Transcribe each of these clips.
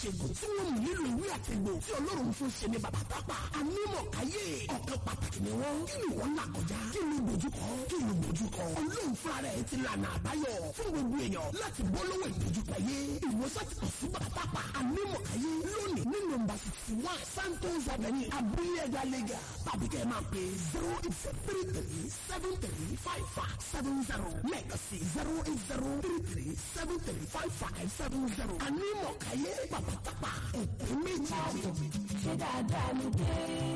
ìṣègùn tí wọ́n mú nílò ìwé àtẹ̀gbò tí ọlọ́run fún ṣe ní bàbá tápà ànímọ̀ káyé ọ̀kan pàtàkì ni wọ́n kí ni wọ́n là kọjá kí ni dojúkọ kí ni dojúkọ ọlọ́run fúnra rẹ̀ ti lànà àbáyọ fún gbogbo èèyàn láti bọ́ lọ́wọ́ ìdojúkọ yé ìwòsàn ti kọ̀ sí bàbá tápà ànímọ̀ káyé lónìí ní nọ́mbà sixty one santos avenue abúlé ẹ̀dá lẹ́gà tàbí kẹ́ ẹ máa pè zero eight three three seven three five five seven zero lẹ́ẹ̀kan sí zero eight zero three three seven three five five seven zero ànímọ̀ káyé bàbá tápà ẹ̀pẹ́ méjì. ṣé dáadáa ni dé.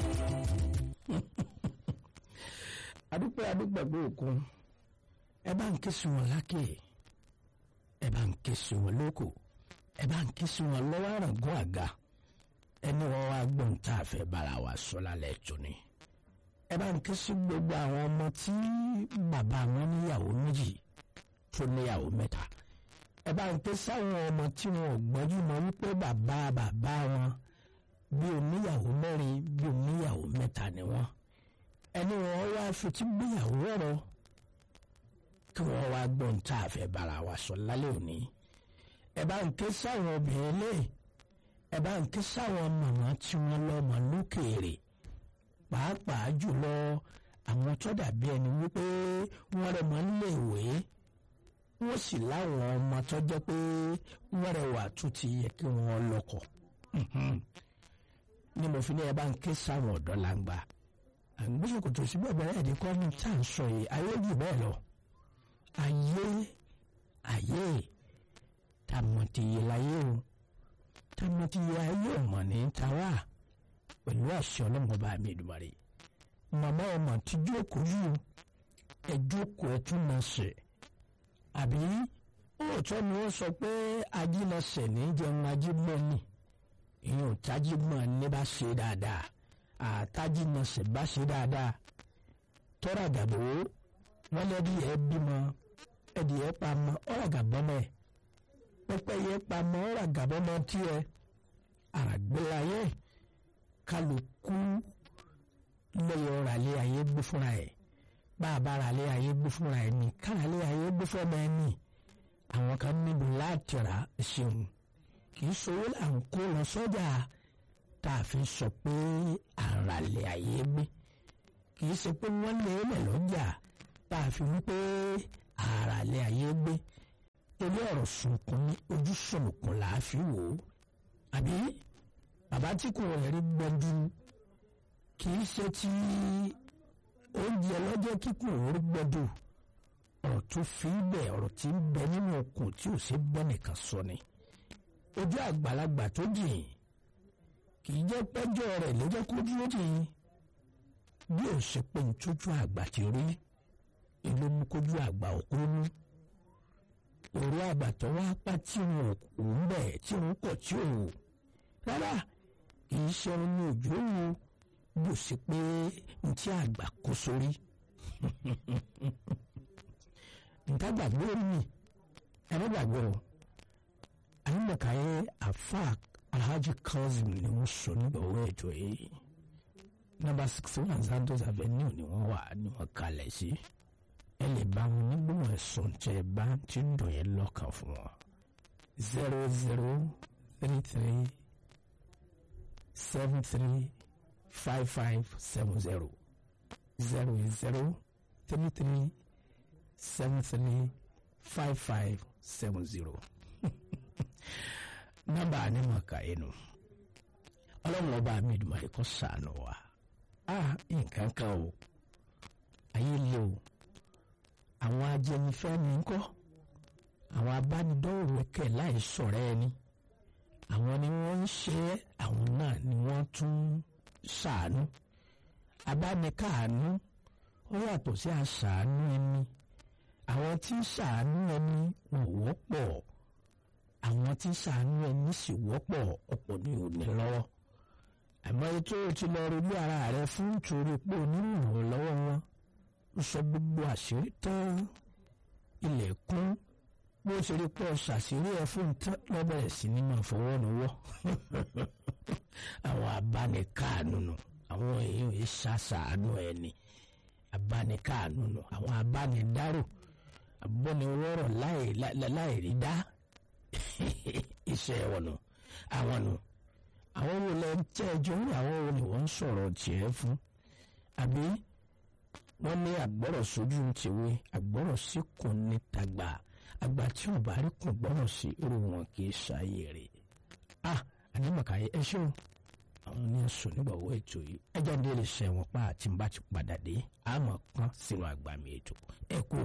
adúpẹ́ adúgbàgbé òkun ẹ bá ń ké sí wọn lákè ẹ bá ń ké sí wọn lóko ẹ bá ń ké sí wọn lọ́wọ́ àràngún àga ẹni wọn wá gbọ́n tá a fẹ́ bára wa sọ lálẹ́ tóní ẹ bá ń ké sí gbogbo àwọn ọmọ tí bàbá wọn níyàwó méjì tó níyàwó mẹ́ta ẹ bá ń ké sáwọn ọmọ tí wọn ò gbọ́njú mọ́ wípé bàbá bàbá wọn bí oníyàwó mẹ́rin bí oníyàwó mẹ́ta ni wọ́n ẹni wọn wá fetí gbéyàwó ọ̀rọ̀ kí wọ́n wá gbọ́n tá a fẹ́ bára wa sọ lálẹ́ òní ẹ bá ń ké sáwọn obìnrin lé ẹ bá ń ké sáwọn màmá tí wọ́n lọ́mọ lókèèrè pàápàá jùlọ àwọn tó dàbí ẹni wípé wọ́n rẹ̀ mọ́ nílé ìwé wọ́n sì láwọn ọmọ tó jẹ́ pé wọ́n rẹwà tó ti yẹ kí wọ́n lọ́kọ ni mo fi ní ẹ bá ń ké sáwọn ọ̀dọ́ làǹgbà àgbésòkò tó sí bẹ́ẹ̀ bẹ́ẹ̀ ẹ̀dínkọ́ ní tá à ń sọ yìí ayé jù bẹ́ẹ̀ lọ ayé ayé tàmọ̀tìyẹ láyé o tàmọ̀tìyẹ ayé ọ̀mọ̀ ní tàwa pẹ̀lú àṣẹ ọlọ́mọba mi ìdùmarè màmá ọmọ tí jókòó yìí ẹ jókòó ẹ tún náà sè àbí òótọ́ ni wọ́n sọ pé ajínasẹ̀ ní jẹun ajímọ́ni ìyẹn ò tájímọ́ ní bá ṣe dáadáa àtàjínasẹ̀ bá ṣe dáadáa tọ́ra gàbó wọ́n lẹ́bi ẹ̀ bímọ ẹ̀dì ẹ̀ pamọ́ ọ̀rọ̀ gàbọ́mọ́ ẹ̀ pẹ́pẹ́ yẹ pamọ́ ọ̀rọ̀ gàbọ́mọ́ tiẹ̀ àràgbélayé kálukú lẹ́yìn ọ̀rọ̀ àlẹ́ ayé gbé fúnra ẹ̀ bá a bá ara àlẹ́ ayé gbé fúnra ẹ̀ ní kára àlẹ́ ayé gbé fúnra ẹ̀ ní àwọn kan níbi láti rà ṣeun kì í sowó là ń kó lọ sọ́jà tá a fi sọ pé àràlẹ̀ ayé gbé kì í ṣe pé wọ́n lé lẹ̀ lọ́jà tá a fi wí pé àràlẹ̀ ayé gbé ilé ọ̀rọ̀ sunkún ní ojú sọ̀nùkún là á fi wò ó àbí bàbá tí kò rẹ̀ rí gbọ́dú kì í ṣe ti oúnjẹ lọ́jọ́ kíkùn orí gbọ́dú ọ̀rọ̀ tó fi ń bẹ̀ ọ̀rọ̀ tí ń bẹ nínú okùn tí ò ṣe bẹ́ nìkan sọ ni ojú àgbàlagbà tó jìn kì í jẹ́ pẹ́jọ́ rẹ̀ ló jẹ́ kó dúró jìn bí ò ṣe pé ntójú àgbà ti rí ìlú mú kójú àgbà òkúrú òru àgbà tó wá pa tí wọn ò ń bẹ̀ tí wọn kọ̀ tí ò wò rárá kì í ṣe ohun ní òjò wo bí ò ṣe pé ntí àgbà kó sórí nǹkan gbàgbé orí mi ẹ̀rọ gbàgbé o àyìnbọ̀káyé àfa alhaji kazeem ni wọ́n sọ nígbà owó ètò yìí nọ́mbà sixty one santos avenue ni wọ́n wà ní wọ́n kalẹ̀ sí ẹ lè bá wọn nígbìmọ̀ ẹ̀sùn tẹ bá ti ń dùn yẹn lọ́kàn fún wọn zero zero three three seven three five five seven zero zero zero three three seven three five five seven zero nọ́mbà ànímọ̀ọ́ká inú ọlọ́run ọba mi ìdùnnú ẹ̀kọ́ sànù wa a nǹkan kan o ayé le o àwọn ajẹnifẹ́ni ńkọ́ àwọn abánidọ́rò ẹ̀kẹ́ láì sọ̀rọ̀ ẹni àwọn ni wọ́n ń ṣe é àwọn náà ni wọ́n tún ṣàánú abánikáàánú ó yàtọ̀ sí àṣàánú ẹni àwọn tí ń ṣàánú ẹni ò wọ́pọ̀ àwọn tí ń ṣàánú ẹni sì wọ́pọ̀ ọ̀pọ̀ ní òní lọ́wọ́ àmọ́ ètò ti lọ rí bí ara rẹ fún torí pé onírúurú lọ́wọ́ wọn ń sọ gbogbo àṣírí tán ilẹ̀kùn bó ṣe rí pọ̀ ṣàṣírí ẹ fún tán lọ́bẹ̀rẹ̀ sí ní máa fọwọ́ lọ́wọ́ àwọn abánikáàánú nù àwọn èèyàn yìí ṣàṣàánú ẹni abánikáàánú nù àwọn abánidárò abọ́niwọ́rọ̀ láì rí dá iṣẹ́ wọn nù àwọn nù àwọn wo lẹ ń tẹ́ ẹjọ́ rí àwọn wo ni wọ́n ń sọ̀rọ̀ tiẹ̀ fún àbí wọ́n ní àgbọ̀rọ̀ sójú tìwé àgbọ̀rọ̀ sí kò ní tàgbà àgbà tí ò bá rí kùn gbọ́rọ̀ sí irú wọn kì í ṣàyè rẹ̀ ah àdìmọ̀kàyé ẹ ṣeun àwọn ní sùn nígbàwó ètò yìí ẹjọ́ ní lè ṣe wọn pa àti bá ti padà dé àmọ́ kan sínú àgbàmì ètò ẹ kú